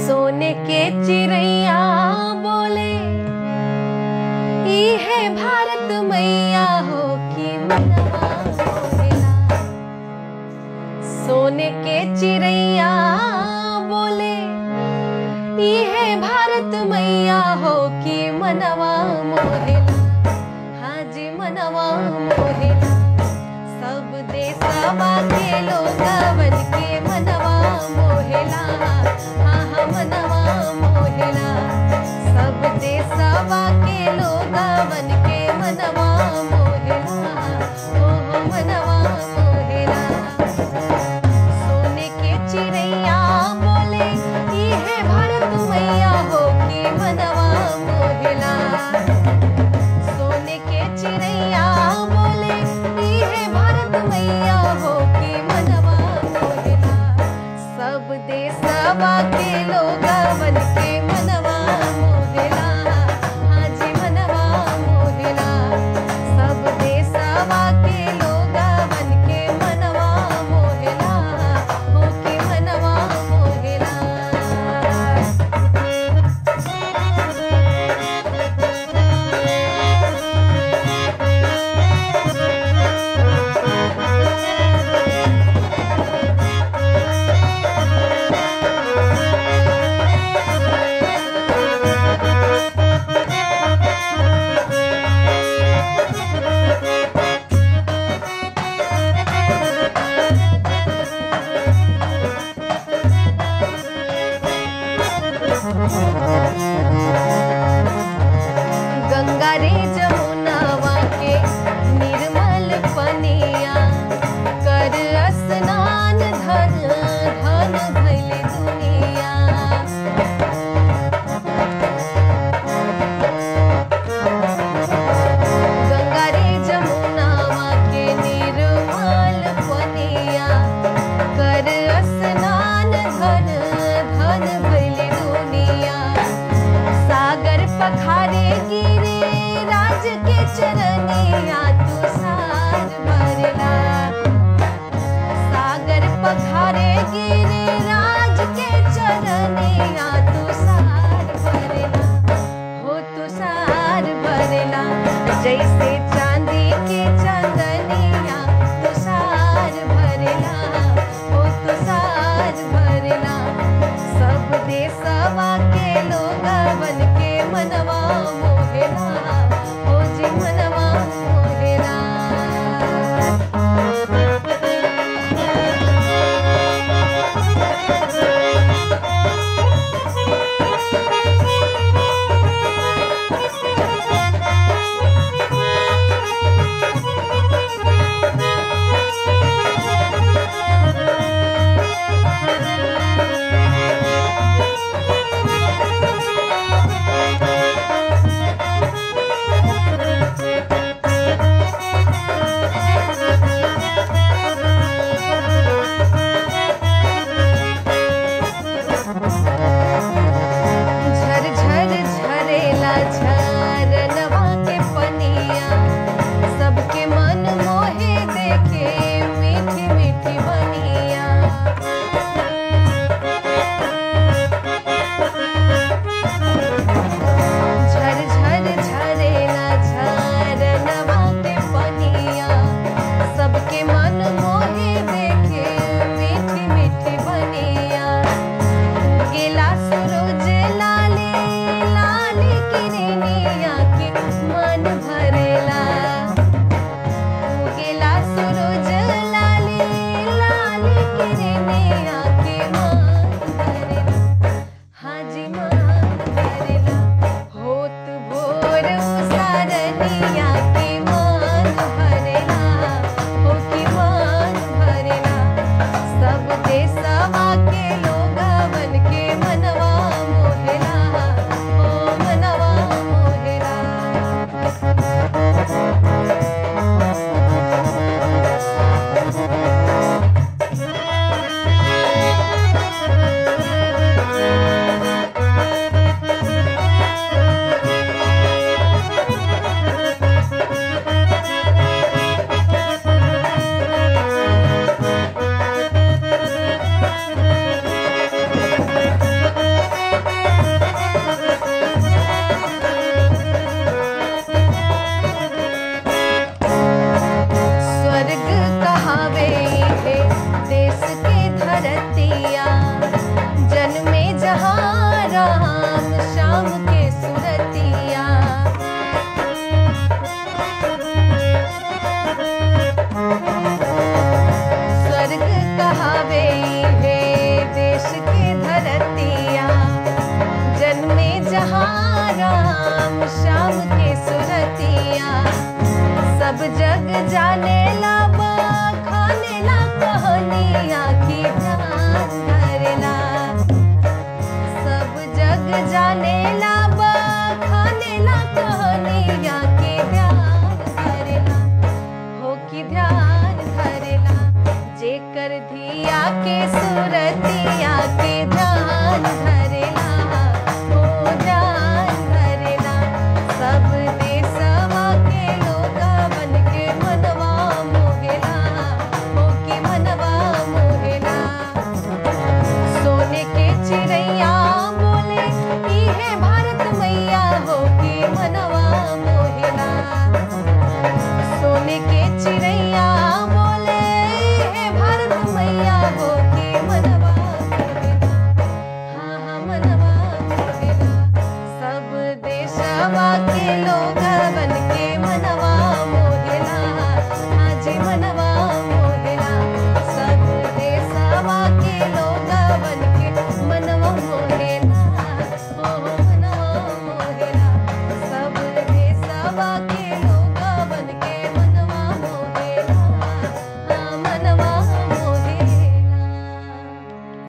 सोने के चिड़ैया बोले ई है भारत मैया हो कि मनवा मोहेला सोने के चिड़ैया बोले ई है भारत मैया हो कि मनवा मोहेला हाँ जी मनवा मोहेला सब देशवा के लोगवन के मनवा मोहेला हाँ हाँ मनवा मोहेला सब देशवा के लोगवन के मनवा मोहेला ओ हो मनवा मोहेला सोने के चिड़ैया बोले ई है भारत मैया हो कि मनवा मोहेला सोने के चिड़ैया बोले ई है भारत मैया हो कि मनवा मोहेला सब देशवा के लोगवन के मनवा मोहेला हाँ जी मनवा मोहेला सब देशवा के लोगवन के मनवा मोहेला हो कि मनवा मोहेला गंगा रे जमुनावा के निर्मल पनिया कर स्नान धन धन भइल दुनिया गंगा रे जमुनावा के निर्मल पनिया कर स्नान धन धन भइल दुनिया श्याम के सुरतिया स्वर्ग कहावे है देश के धरतिया जन्मे जहाँ राम श्याम के सुरतिया सब जग जाने ला खाने ला कहनिया की ध्यान धरला सब जग जाने ला